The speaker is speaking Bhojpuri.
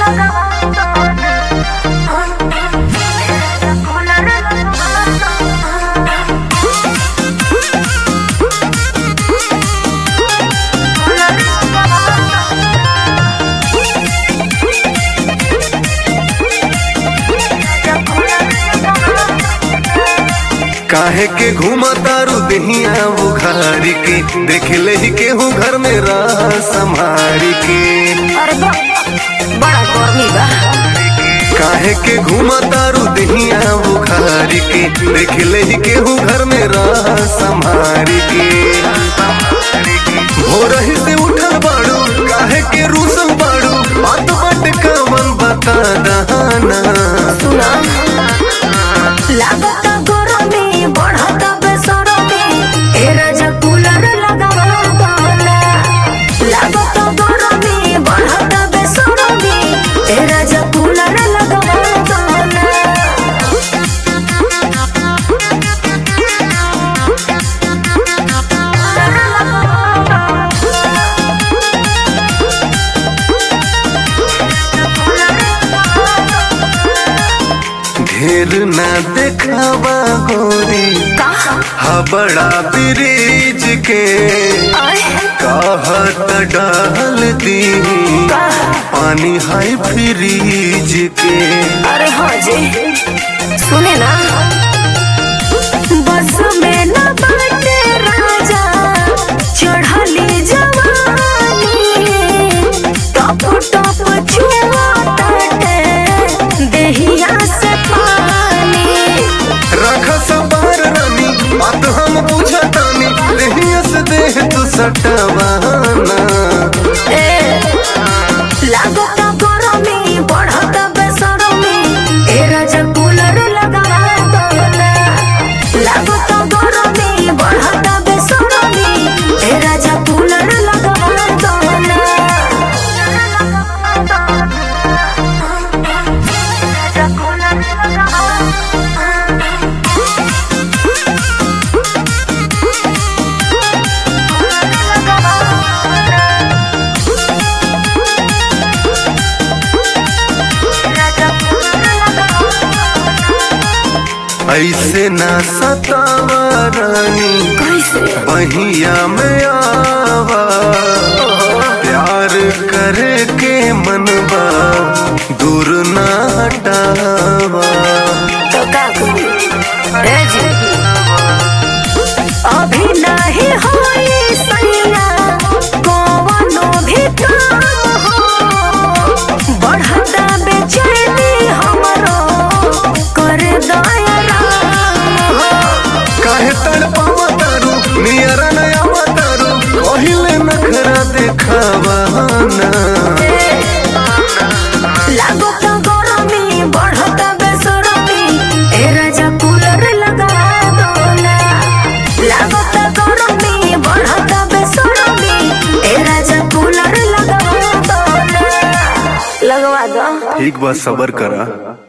काहे के घूमा तारू दहिया बुखारी के देख ले ही केहू घर में रह संभारी के अरे बा, बड़ा गर्मी बा काहे के घूमा तारू दहिया बुखारी के देख ले ही केहू घर में रह संभारी के भोरही से उठल बाड़ू काहे के रूसल बाड़ू बात बात कवन बता दहाना सुना लागत गरमी बढ़त बेसरमी ए राजा कूलर लगावा दाना लागत गरमी बढ़त बेसरमी ए राजा कूलर लगावा दाना ढेर ना देखावा गोरी कहा हबड़ा ब्रिज के कहत डाल दी पानी हाई फ्रीज के अरे हाँ जी सुने ना बस में न बाटे राजा चढ़ली जवानी टप टप छुआ ताटे देहिया से पानी रख सवार रानी बात हम पूछतानी देहिया से देह तू सटवाना ए लागत गरमी बढ़त बेसरमी ए राजा कूलर लगावा दोना लागत गरमी बढ़त बेसरमी ए राजा कूलर लगावा दोना राजा कूलर ऐसे ना सतावा रानी कैसे बहिया में आवा प्यार करे के मनबा दूर ना हटावा तो का करी? ए जी अभी नहीं होई सैया कवनो भी काम हो बढ़ता बेचैनी हमरो कर दया राम हो काहे तड़पावा तारू नियरा नया तारू कहिले नखरा देखावा ना लागत गरमी बढ़त बेसरमी ए राजा कूलर लगा दोना लागत गरमी बढ़त बेसरमी ए राजा कूलर लगा दोना लगवा दो ठीक बा सबर करा